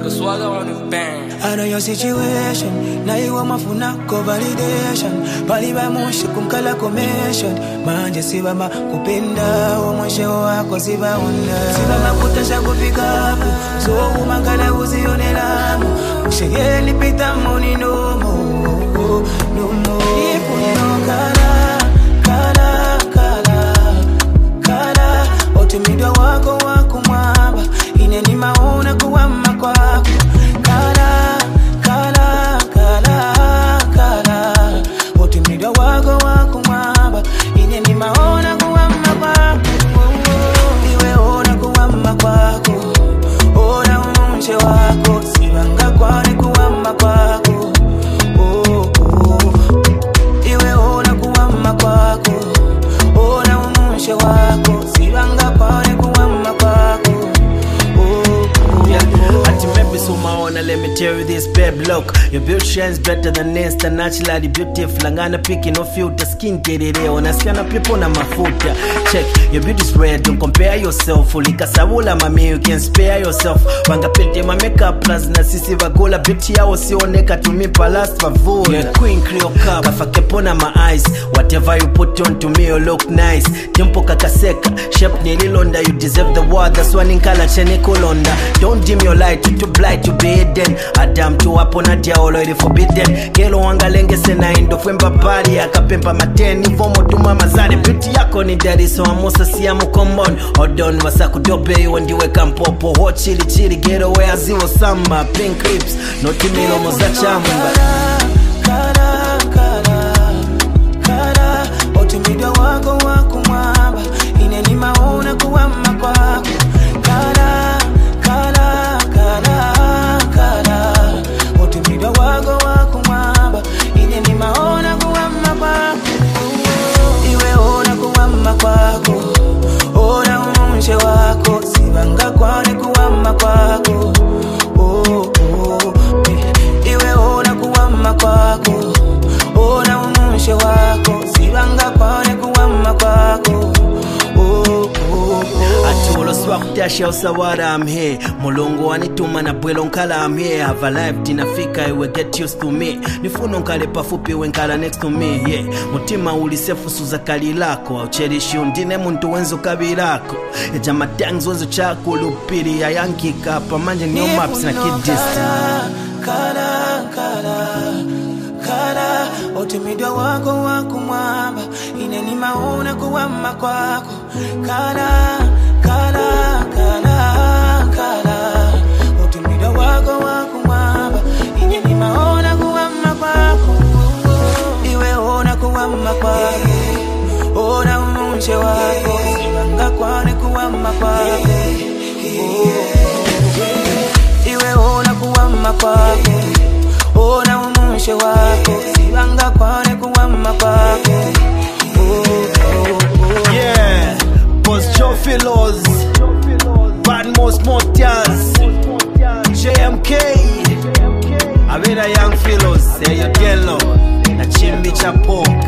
The swagger on the band. I know your situation, na iwe mafunako validation paliva mushi kumkala commission manje sivama kupenda omwisho wako sivaona sivama kutasha kufikapo so umangala uzionelamo ushegeni pita moni nomo nomo ifuniro kala kala kala kala otumidwa wako wako mwaba ineni maona kuwama kwako kala kala kala kala otumidwa wako wako mwaba ineni maona kuwama kwako iwe ona kuwama kwako ona umunche wako sibanga kwane kuwama kwako oh, oh. iwe ona kuwama kwako ona umushe wako sibanga kwane kuwama kwako oh, oh, Yeah, oh. ati maybe so maona let me tell you this babe look your beauty shines better than insta naturally beautiful angana piki no filter skin terere unasiana people na mafuta check your beauty's rare don't compare yourself ulikasabula mami you can spare yourself wangapete ma makeup plus na sisi vagula beauty yao sioneka to me palace vavula yeah, queen cleo cup kafakepona my eyes whatever you put on to me you look nice tempo kakaseka shape nililonda you deserve the world that's why ninkala chene kulonda don't dim your light you too blind to be hidden adam tu hapo na diaolo ili forbidden kelo wangalengese na indo fwemba bari akapemba mateni vomo tuma mazari beauty yako ni dari so amusa siamu common odon wasakudope iwe ndiwe kampopo ho chili chili get away aziwo samba pink lips noti milomo za chamba Kala, kala, kala, otumidwa wako wako mwaba ineni maona kuwama kwako kala kala kala kala otumidwa wako wako mwaba ineni maona kuwama kwako iwe ona kuwama kwako ona umushe wako sibanga kwane kuwama kwako oh, oh. iwe ona kuwama kwako ona umushe wako sibanga kwane kuwama kwako oh, oh, oh. atuloswa kutasha usawara I'm here mulungu wanituma na bwelo nkala I'm here have a life tinafika iwe get used to me nifuno nkale pafupi we nkala next to me yeah mutima ulisefusu za kali lako aucherishi undine muntu wenzo kabirako ejama tangs wenzo chako lupiri yayankika pamanje new maps na kid distance kala kala kala otumidwa wako wako mwamba ineni maona kuwama kwako kala kala kala kala otumidwa wako wako mwamba ineni maona kuwama kwako iwe ona kuwama kwako ona umunche wako sibanga kwane kuwama kwako iwe ona kuwama kwako ona umushe wako sibanga kwane kuwama kwako oh, oh, oh. Yeah, Boss Joe Philos, Bad Most Motias, JMK, Avera Young Philos, Eyo Yellow, na Chimbi Chapo.